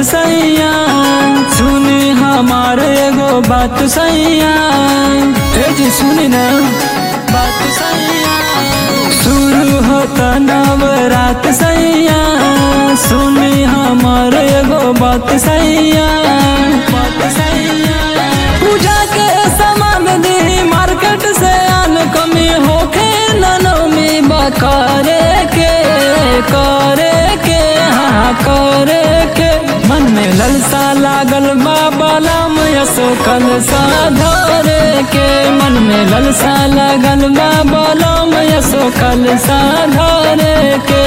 सैया सुनी हमार एगो बात सैया ए जी सुनी ना बात सैया शुरू होता नवरात सैया सुनी हमार एगो बात सैया बात सैया पूजा के सामान दी मार्केट से आन कमी होखे ननमी बकरे के करे के हाँ करे के मन में ललसा लागल बाबा लाम यसो कल साधरे के मन में ललसा लागल बाबा लाम यसो कल साधरे के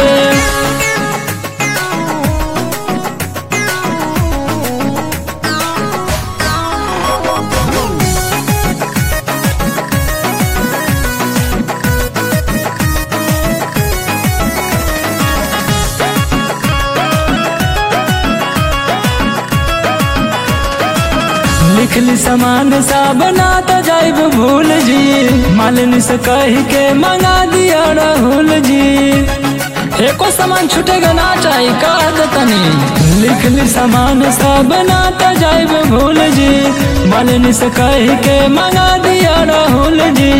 लिखली सामान सा बना तो जाइब भूल जी मालिन से कह के मंगा दिया राहुल जी एको सामान छूटेगा ना चाहिए कह तनी लिखली सामान सा बना तो जाइब भूल जी मालिन से कह के मंगा दिया राहुल जी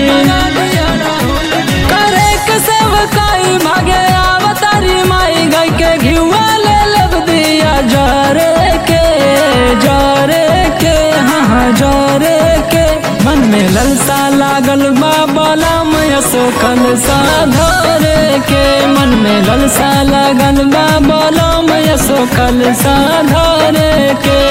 करे के सेवकाई भागे आवतारी माई गई के घिवा ले लब दिया जरे के जरे के हाँ हाँ जरे के मन में ललसा लागल बाबा लाम यसो कल साधरे के मन में ललसा लागल बाबा लाम यसो कल साधरे के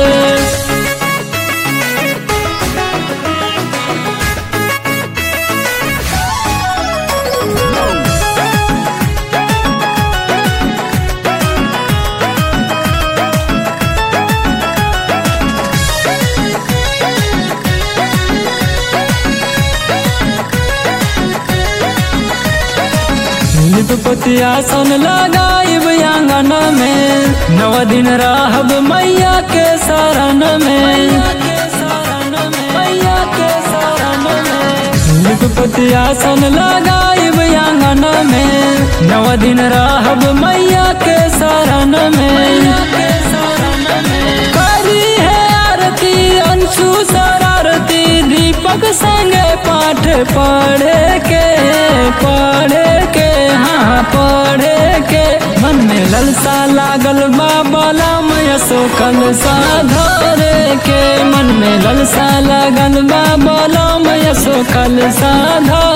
निपति आसन लगाइब आंगन में नव दिन रहब मैया के शरण में मैया के शरण में निपति आसन लगाइब आंगन में नव दिन रहब मैया के शरण में करी है आरती अंशु शरारती दीपक संगे पाठ पढ़े के पढ़े के हाँ पढ़े के मन में ललसा लागल बाबा लाम यसो कल साधरे के मन में ललसा लागल बाबा लाम यसो कल साधरे